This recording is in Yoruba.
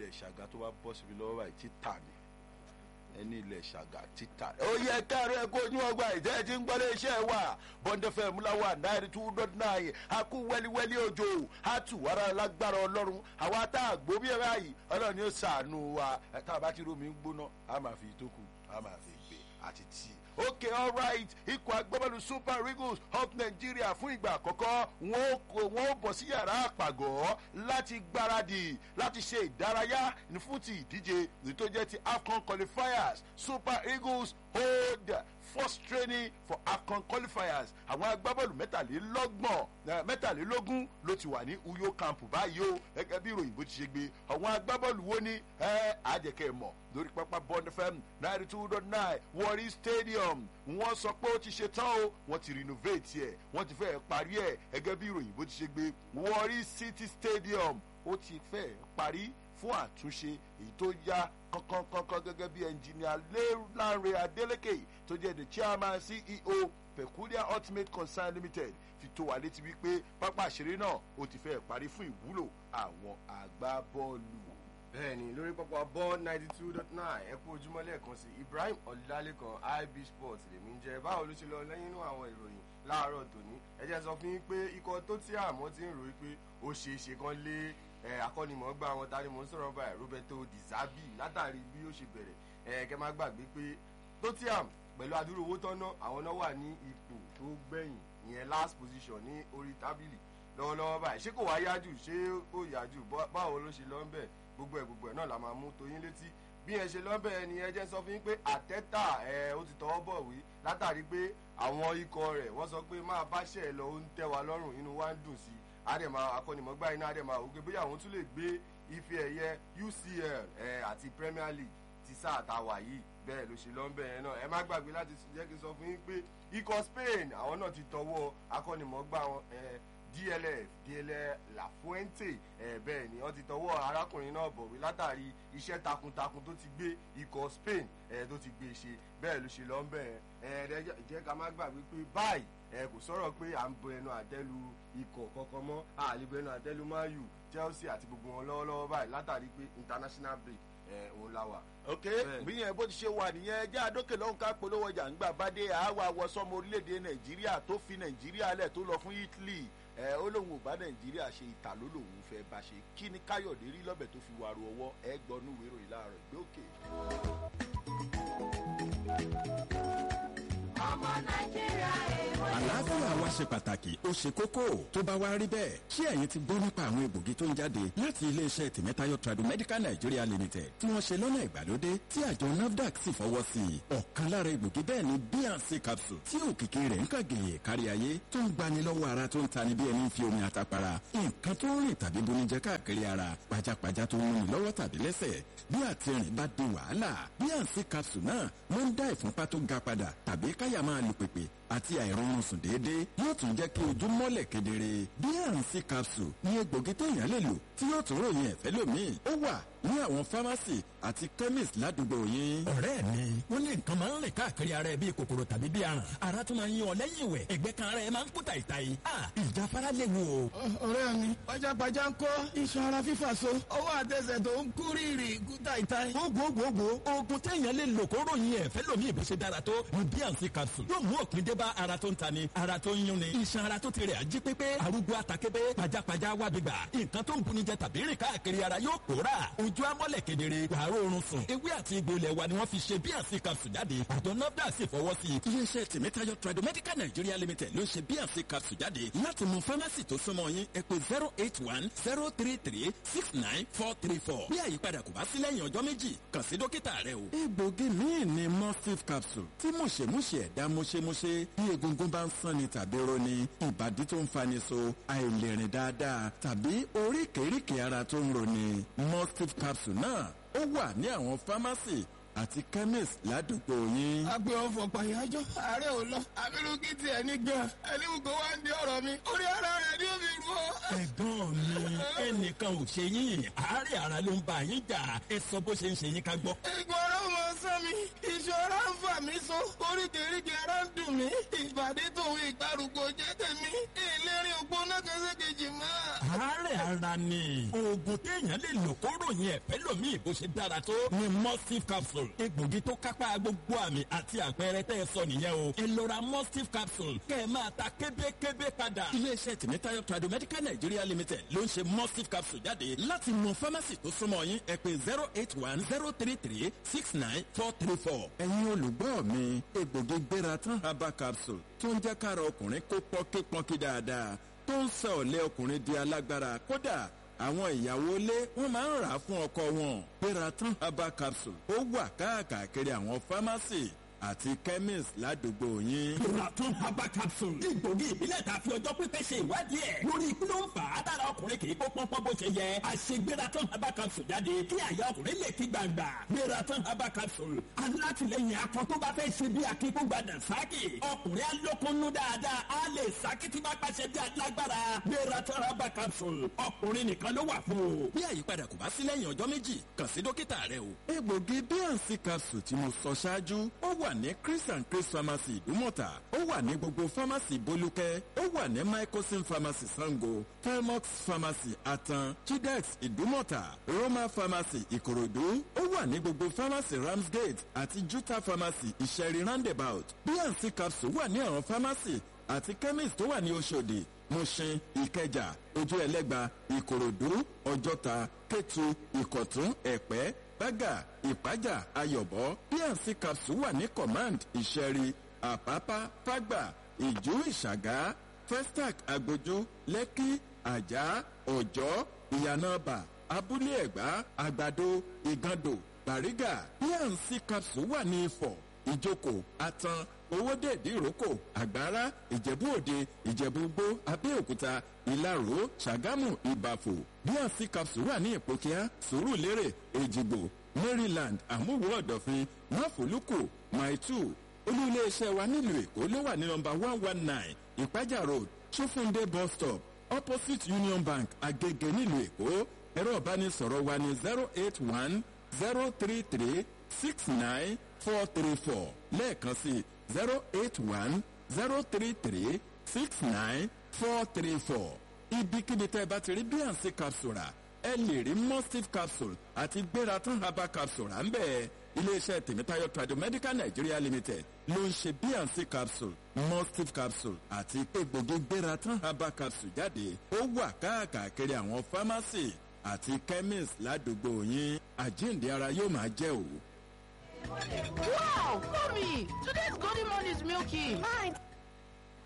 ilẹ̀ ṣàgá tó bá bọ́ síbi lọ́wọ́ báyìí títà ni ẹni ilẹ̀ ṣàgà títà. ó yẹ káàárọ̀ ẹ kó ojú ọgbà ìtẹ́ ẹ ti ń gbọ́dọ̀ iṣẹ́ wa bọ́ndẹ́fẹ́ múláwá náírà two dot nine a kú wẹ́líwẹ́lí òjò a tù wàrà lágbára ọlọ́run àwa tá a gbó bí ẹ báyìí ọlọ́run ni ó sàánú wa ẹ tá a bá ti rómi gbóná a máa fi ìtókù a máa fi gbé àti tíì okay alright ikọ̀ agbábọ́ọ̀lù super eagles of nigeria fún ìgbà àkọ́kọ́ wọn ó bọ̀ sí yàrá àpàgọ́ láti gbáradì láti ṣe ìdárayá fún ti ìdíje èyí tó jẹ́ ti afcon qualifiers super eagles hold first training for afcon qualifiers àwọn agbábọ́ọ̀lù mẹ́tàlélọ́gbọ̀n mẹ́tàlélógún ló ti wà ní uyo camp báyìí o gẹ́gẹ́ bí ìròyìn bó ti ṣe gbé àwọn agbábọ́ọ̀lù wo ni àjẹkẹ́ mọ̀ lórí pápá bond fm ninety two dot nine warri stadium wọ́n sọ pé ó ti ṣe tán o wọ́n ti renovate ẹ̀ wọ́n ti fẹ́ parí ẹ̀ gẹ́gẹ́ bí ìròyìn bó ti ṣe gbé warri city stadium ó ti fẹ́ parí fún àtúnṣe èyí tó yá kankankankan gẹ́gẹ́ bí ẹnjìnìà lẹ́rìnláre adeleke tó jẹ́ the chairman ceo peculiar ultimate concern limited fi tó wa létí wípé pápá àṣírí náà ó ti fẹ́ parí fún ìwúlò àwọn agbábọ́ọ̀lù bẹ́ẹ̀ni lórí pápá ball ninety two dot nine ẹ kú ojúmọ́ lẹ́ẹ̀kan sí ibrahim ọ̀làlẹ́kan ib sports lèmi ń jẹ́ báwo ló ṣe lọ lẹ́yìn inú àwọn ìròyìn láàárọ̀ tòní ẹ jẹ́ sọ fún yín pé ikọ̀ tó tí àmọ́ ti ń ròyìn pé ó ṣe é ṣe kan lé akọ́nimọ̀ọ́gbà wọn tani mò ń sọ̀rọ̀ báyìí roberto dizabi látàrí bí ó ṣe bẹ̀rẹ̀ kẹ́ má gbàgbé pé tottenham pẹ̀lú adúrú owó tọ́nà àwọn náà wà ní ipò tó gbẹ̀yìn ìyẹn last position ní orí tábìlì lọ́wọ́lọ́wọ́ báyìí ṣé kò wá yájú ṣé kò yájú báwo ló ṣe lọ́ ń bẹ̀ gbogbo ẹ̀ gbogbo ẹ̀ náà la máa mú toyín létí bí ẹ ṣe lọ́bẹ̀ ẹ ni ẹ jẹ́ sọ fún yín pé àtẹ́tà ẹ ó ti tọwọ́ bọ̀ wí látàrí pé àwọn ikọ̀ rẹ̀ wọ́n sọ pé máa báṣẹ̀ ẹ lọ ó ń tẹ́ wa lọ́rùn inú wa ń dùn sí i àdèmà akọ́nimọ̀gbá iná àdèmà ògbé bóyá àwọn tún lè gbé ife ẹ̀yẹ ucl ẹ àti premier league ti sáà tá a wà yìí bẹ́ẹ̀ ló ṣe lọ́nbẹ̀ yẹn náà ẹ má gbàgbé láti jẹ́ kí n sọ fún yín pé ikọ̀ spain àwọn náà ti tọwọ́ akọ́nimọ̀gbá wọn ẹ dlf dlf lafuente ẹ bẹ́ẹ̀ ni wọ́n ti tọwọ́ arákùnrin náà bọ̀wé látàrí iṣẹ́ takuntakun tó ti gbé ikọ̀ spain ẹ tó ti gbé ṣe bẹ́ẹ̀ ló ṣe lọ ń bẹ̀ ẹ ẹ jẹ́ ká má gbàgbé pé báyìí ẹ kò sọ̀rọ̀ pé à ń bọ ẹnu àtẹ́lu ikọ̀ kankan mọ́ àlebọ ẹnu àtẹ́lu mayu chelsea àti gbogbo wọn lọ́wọ́lọ́wọ́ báyìí látàrí pé international break ẹ òun la wà. ok bí yẹn bó ti ṣe wà nìyẹn já àdókè lọ́hùn ká polówó ọjà ńgbà bá dé àwa wọsọmọ orílẹ̀-èdè nàìjíríà tó fi nàìjíríà lẹ̀ tó lọ fún italy ẹ ó lóun ò bá nàìjíríà ṣe ìta ló lòun fẹ́ bá ṣe kí ni káyọ̀dé rí lọ́bẹ̀ tó fi wàrú ọwọ́ ẹ gbọ́ nú ìwé ìròyìn láàárọ̀ ìgbé òkè. ọmọ nàìjíríà èèwọ̀ àlàáfíà wa ṣe pàtàkì ó ṣe kókó tó bá wá rí bẹ́ẹ̀ ṣé ẹ̀yin ti gbọ́ nípa àwọn egbògi tó ń jáde láti iléeṣẹ́ tèmẹ́tayọ tradomedical nigeria limited tí wọ́n ṣe lọ́nà ìgbàlódé tí àjọ nafdac sì fọwọ́ sí i ọ̀kan lára egbògi bẹ́ẹ̀ ni bnc capsule tí òkìkí rẹ̀ ń kàgèyè kárí ayé tó ń gbani lọ́wọ́ ara tó ń tani bí ẹni fi omi àtàpara nǹkan tó ń rìn tàbí bonijẹ káàkiri ara pajápajá tó ń múni lọ́wọ́ tàbí lẹ́sẹ̀ bí àtìrìn bá di wàhálà bnc capsule náà ló ń dá ìfúnpá tó ga padà tàbí káyà máa lù pèpè àti àìrọ̀rùn sùn déédéé yóò tún jẹ́ kí ojú mọ́lẹ̀ kedere bnc capsule ní egbògi téèyàn lè lò tí yóò tún ròyìn ẹ̀fẹ́ lómìn ó wà ní àwọn fámásì àti chemist ládùúgbò yín. ọ̀rẹ́ mi wọ́n ní nǹkan máa ń rìn káàkiri ara ẹ bíi kòkòrò tàbí bíi aràn ara tún máa ń yan ọ lẹ́yìn ìwẹ̀ ẹ̀gbẹ́ kan ara ẹ máa ń kú tàìtàì ìjáfara léwu o. ọ̀rẹ́ mi pajápajá ń kọ́ iṣan ara fífà so ọwọ́ àtẹsẹ̀ tó ń kú rírì kú tàìtàì. gbogbogbò oògùn téèyàn lè lò kó ròyìn ẹ̀fẹ́ lómi ìbò ṣe dára tó ní bnc capsule yóò mú òpin dé bá ara tó ń ta ni ara tó ń yún ni iṣan ara tó ti rẹ̀ ají pépé arúgbó atakébé pajápajá wábi gbà nǹkan tó ń buni jẹ tàbí rìn káàkiri ara yóò pòórà ojú amọ́lẹ̀ kedere wàá rọrùn sùn ewé àti egbò ilẹ̀ wa ni wọ́n fi ṣe bnc capsule jáde àjọ nafdac sì fọwọ́ sí i. iléeṣẹ́ tèmítayọ tradomedical nigeria limited ló ṣe bnc capsule jáde láti mú fámásì tó súnmọ́ yín ẹ pé zero eight one zero three three six nine four three four bí àyípadà kò bá sí lẹ́yìn ọjọ́ méjì kàn sí dókítà rẹ o. egbògi míì ni mustif capsule tí mùṣemúṣe ẹ̀dá mùṣemúṣe bí egungun bá ń sanni tàbí roni ìbàdí tó ń fani so àìlèrìn dáadáa tàbí oríkèéríkèé ara tó ń roni mustif capsule náà ó wà ní àwọn fámásì àti chemist ládùúgbò yín. agbe ọfọ pàyájọ ààrẹ ò lọ abirùkí tiẹ̀ ní gan ẹlẹ́wù kó wá ń di ọ̀rọ̀ mi orí ara rẹ̀ ni ó fi rú ọ. ẹ̀gbọ́n mi ẹnìkan ò ṣe yín àárẹ̀ ara ló ń bá yín jà ẹ sọ bó ṣe ń ṣe yín ká gbọ́. ìgbọ̀n ọ̀rọ̀ mọ sán mi ìṣọ́ra ń fà mí so oríkèéríkèé ara ń dùn mí ìbàdí tòun ìgbàrúgbó jẹ́ tèmi ìlérí ògbóná kẹsẹ́kejì máa. àárẹ̀ ara ni oògùn téèyàn lè lò kó ròyìn ẹ̀fẹ́ lòmíì bó ṣe dára tó ni mustif capsule egbògi tó kápá gbogbo àmì àti àpẹẹrẹ tẹ́ ẹ sọ nìyẹn o ẹ lọ ra mustif capsule kẹ́ ẹ máa ta kébékébé padà. iléeṣẹ́ tìmítayọ̀ tradomedical nigeria limited ló ń ṣe mustif capsule jáde láti mọ fámásì tó súnmọ́ yín ẹ pé zero eight one zero three three six nine four three four. ẹ̀yin olùgbọ́ mi egbògi gbéra tán herbal capsule tó ń jẹ́ kára ọkùnrin kó pọ́nkípọ́nkí dáadáa tó ń sọ ọ̀lẹ́ ọkùnrin di alágbára kódà àwọn ìyàwó ilé wọn máa ń rà á fún ọkọ wọn gbéra tán herbal capsule ó wà káàkiri àwọn fámásì àti chemist ládùúgbò yín. Ìrọ̀tún herbal capsule. Egbògi ìbílẹ̀ ta fi ọjọ́ pípẹ́ ṣe ìwádìí ẹ̀. Lórí kí ló ń fà á dára ọkùnrin kì í kó pọ́npọ́n bó ṣe yẹ. Àṣegbératán herbal capsule jáde kí àyà ọkùnrin lè kí gbangba. Gbératán herbal capsule. Alátìlẹyìn akọ tó bá fẹ́ ṣe bí akíkúgba dànsákì. Ọkùnrin alókunnú dáadáa á lè sákìtì bá pàṣẹ bí alágbára. Gbératán herbal capsule. Ọkùnrin nìkan ló wà fún o. bí àyípadà kò bá sí lẹ́yìn ọjọ́ méjì kàn sí dókítà rẹ o. egbògi bnc capsule tí mo sọ ṣáájú ó wà ní chris and chris pharmacy ìdúmọ̀tà ó wà ní gbogbo pharmacy bolúkẹ́ ó wà ní microsim pharmacy sango felmox pharmacy atan chidex ìdúmọ̀tà roma pharmacy ìkòròdú ó wà ní gbogbo pharmacy ramsgate àti juta pharmacy ìṣẹ̀rí roundabout bnc capsule wà ní àwọn pharmacy àti chemist tó wà ní oṣòdì mushin ìkẹjà ojú ẹlẹgba ìkòròdú ọjọta kétu ìkọtún ẹpẹ bága ìpájà ayọbọ pnc capsule wà ní command ìṣẹrí àpápá fágbà ìjú ìṣàgá festac agbójú lẹkì àjà ọjọ ìyànàbà abúlé ẹgbà àgbàdo ìgàndò bàrígà pnc capsule wà ní ifọ̀ ìjókòó atan owóde ìdíròkò àgbára ìjẹ̀bú òde ìjẹ̀bú gbó abẹ́òkúta ìlaró ṣàgámù ìbàfò bnc capsule wà ní ìpòkíá sùúrùlérè èjìgbò maryland àmúwò ọ̀dọ̀fin máfòlùkù maitu olú iléeṣẹ́ wa nílùú èkó ló wà ní nọmba one one nine ìpájà road sofunde bus stop opposite union bank agege nílùú èkó ẹ̀rọ ìbánisọ̀rọ̀ wa ní zero eight one zero three three six nine four three four lẹ́ẹ̀kan sí zero eight one zero three three six nine four three four ibikíbi tẹ́ ẹ bá ti rí bnc capsule rà ẹ lè rí mustif capsule àti gbératán herbal capsule rà ń bẹ́ẹ̀ iléeṣẹ́ tèmítáyọ̀ tradomedical nigeria limited ló ń ṣe bnc capsule mustif capsule àti egbògi gbératán herbal capsule jáde ó wà káàkiri àwọn pharmacy àti chemist ládùúgbò yín àjíǹde ara yóò máa jẹ́ òwò. Wow, mommy, today's golden morning is milky. Fine.